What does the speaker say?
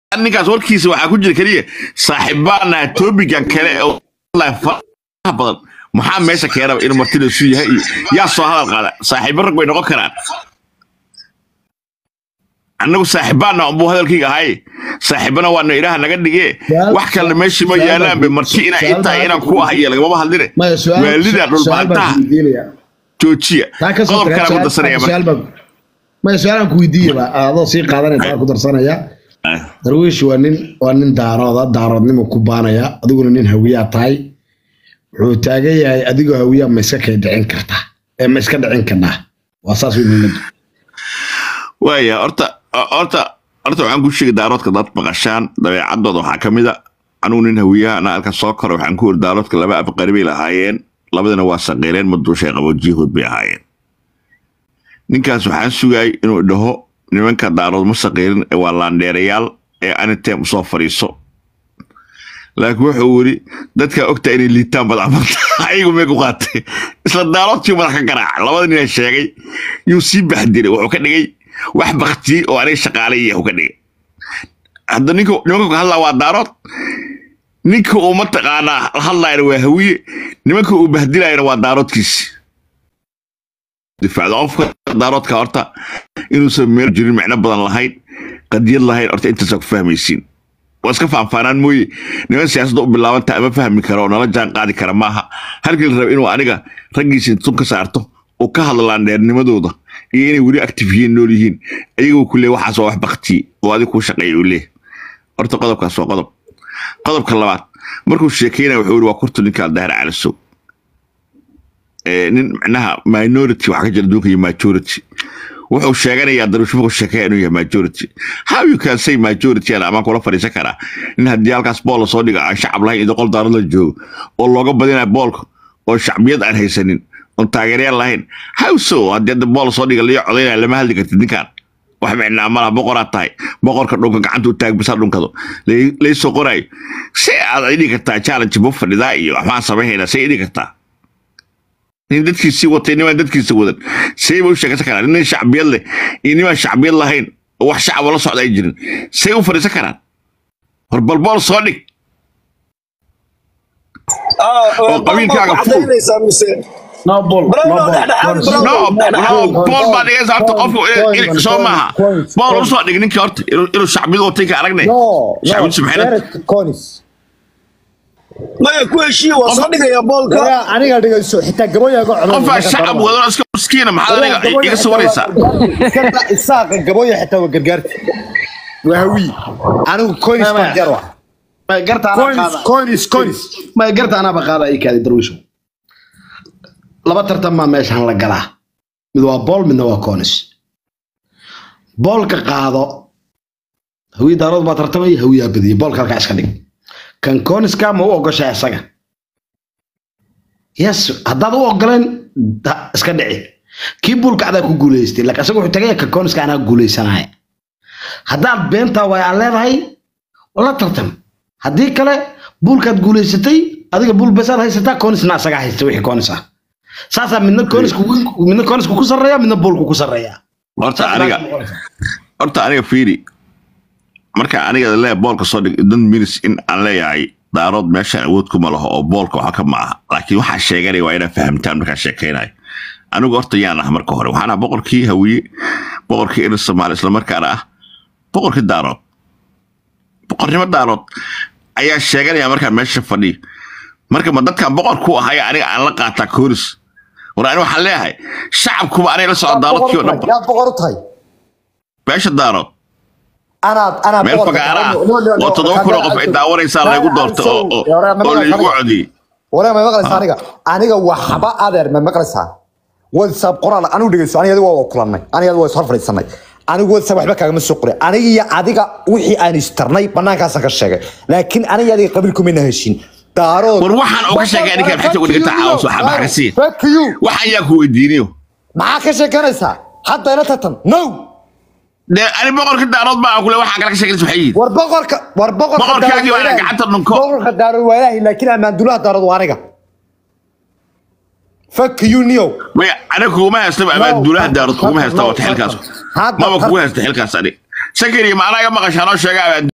ninkaas warkiisa waxaa ku jira keliya saaxiibaana topigan kale oo faraha badan maxaa meesha keenaba inuu martida isu yahay iyo yaa soo hadal qaada saaxiibo rag bay noqon karaan annagu saaxiibaana unbuu hadalkayga ahay saaxiibana waana ilaaha naga dhige wax kalena meeshii ma yaalaanbe marti inaa ii tahay inaan ku ah iyo lagamaba hadline maya su'aal waalida su'aal baan dhulbaantaha ku weydiinaya joojiya taa ka soo qodob tagaa kale ku darsanaya su'aal su'aal baan maya su'aalaan ku weydiiyaba adoo sii qaadanaya taa ku darsanaya darwiish waa nin waa nin daarooda daaroodnimo ku baanaya adiguna nin hawiyaa tahay wuxuu taagan yahay adigoo hawiyaa ma iska kay dhicin kartaa ee ma iska dhicin karnaa waa saas wey muhiimaddu waaya horta horta horta waxaan ku sheegay daaroodka dad maqashaan dabeecadooda waxaa ka mid a anugu nin hawiyaha ana halka soo kora waxaan ku iri daaroodka laba abqari bay lahaayeen labadina waa saqiireen maduushay qaboojiyahood bay ahaayeen ninkaas waxaan sugayay inuu dhaho nimanka daarood ma saqiirin ee waa laandheerayaal ee anitem usoo fadhiiso laakiin wuxuu yiri dadkaa ogtaa inay liitaan badacbanta ayagu mee ku qaatay isla daaroodkii madax ka garaaca labada nina sheegay yuu sii baxdiray wuxuu ka dhigay wax baktiyey oo aniga shaqaale yahu ka dhigay hadda ninka nimanka ka hadlaa waa daarood ninka uu mataqaanaa hadlaayana waa hawiye nimanka uu bahdilayana waa daaroodkiisi difaacda qofka daaroodka horta inuusan meel jirin micno badan lahayn qadiyad lahayn horta intaasaa ku fahmaysiin waa iska faanfaanaan mooye niman siyaasadda u bilaabanta ama fahmi kara oo nala jaan qaadi kara maaha halkii la raba inuu aniga raggiisa tun ka saarto oo ka hadlaan dheernimadooda iyo inay weli active yihiin nool yihiin ayagoo ku leey waxaas waa wax baktiye oo adiga kuu shaqeeya uu leeyahay horta qodobkaas waa qodob qodobka labaad markuu sheekeynaya wuxuu yiri waa kurtu ninkaa dahar calisow ee nin micnaha minority waxaa ka jira adduunka iyo majority wuxuu sheeganayaa daruusho markuu sheekeeya inuu yahay majority how you can say majority ana amaan kula fadhiisan karaa in haddii halkaas bool lasoo dhiga aan shacab lahayn iyo qol daarad la joogo oo looga badinaya boolka oo shacbiyad aan haysanin oon taageeryaal lahayn how so haddii hadda bool lasoo dhiga liyo codaynaya lama hadli kartid ninkaan wax micnaa malaha boqoraad tahay boqorka dhunka gacanta u taag bisa dhunkado lay- laysoo qoraayo si aad idhi kartaa challenge bu fadhidaa iyo waxbaan samayhaynaa say idhi kartaa nin dadkiisii watay nimaan dadkiisa wadan say ba u sheekaysan karaan nin shacbiyad leh iyo nimaan shacbiyad lahayn oo wax shacaba la socda ay jirin say u fadhiisan karaan war balbool soo dhig oo qabiilkaaga fuul no ball Bro, no no, ball dhexdhexaad, no bro. no bool baa dhigaysa horta qofku in- in- soo maaha bool usoo dhig ninka horta inuu inuu shacbiyad watay ka aragnay No, shacbiyad no, subxaanad Derek Conis. maya ku heshiiya waa soo dhigaya boolka Aniga aniga dhigayso xitaa gaboyaga codan. qofaa shacab wadan oo iska miskiina maxaad aniga iga sawiraysaa Isaaqa gaboya xitaa waa gargaarti. Waa hawi. Anigu Conis Maya, baan maya. jarwa. ma garta anaa Conis, qaada Conis, Conis. ma garta anaaba qaada ii kaadi darwiisho laba tartan baa meeshan la galaa mid waa bool midna waa conis boolka qaado hawiye daarood baa tartamaya hawiyaa badiya boolka halkaa iska dhig kan coniska ma u ogoshaa isaga yes haddaad u ogoleen da- iska dhici kii buulka adaa ku guuleystay laakiin isaga wuxuu tagaya kan coniska anaa guuleysanaya haddaad beentaa waay aan leedahay la tartam haddii kale buulkaad guuleysatay adiga buul besaad haysataa conisna asagaa haysta wixii conis ah saasaa midna conisku midna conisku ku sarreeya midna buulku ku sarreeya horta aniga horta aniga fiiri marka aniga lee boolka soo dhig dan minis in aan leeyahay daarood meeshaan awood kuma laho oo boolka waxa ka ma aha laakiin waxaa sheeganaya waa inaad fahamtaan markaan sheekaynayo anigu horta yaan ah marka hore waxaan ah boqorkii hawiye boqorkii irir soomaali islamarkaana ah boqorkii daarood boqornimo daarood ayaa sheeganaya markaan meesha fadhiyo marka ma dadkan boqor ku ahaya aniga aan la qaataa kooris war ani waxaan leeyahay shacabkuba aniga la socda daaroodkii oo dhanba Yaa boqor u tahay. meesha daarood Ana ana meel fagaara ah oo toddoba kun oo qof ay daawanaysaa laygu doortay oo oo oo laygu codiyey Wala ma maqlaysaa aniga. Aniga waxba adeer ma maqlaysaa. WhatsApp qoraal anigu dhigayso aniga adiga waa kulanay. Aniga adiga waa soo fariisanay. Anigu WhatsApp waxba kaagama soo qoray. Aniga iyo adiga wixii aan istarnay banaankaas ka sheegay. Laakiin aniga adiga qabiilku ma heshin. Daarood. war waxaan uga sheegay ninka xita uga dhigta caawis waxa maxaa ka sii Fuck you. waxaan yaa ku weydiiniyo Maxaa ka sheeganaysaa? Hadda ila tartan. No. dee ani boqorka daarood baa kule waxaan kala ka sheeganaysa waxay yihiin war boqorka war boqorka Boqorkaagii waa Daarood inaan gacanta dhunko. boqorka daarood waa ilaahi laakiin amaandulaha daarood waa aniga fuck you neo maya aniga kuguma haysta ama duulaha daarood kuguma haysta wata xilkaas Hadda- maba kugu haysta xilkaas ani sakariya ma anaga maqashaa noo sheega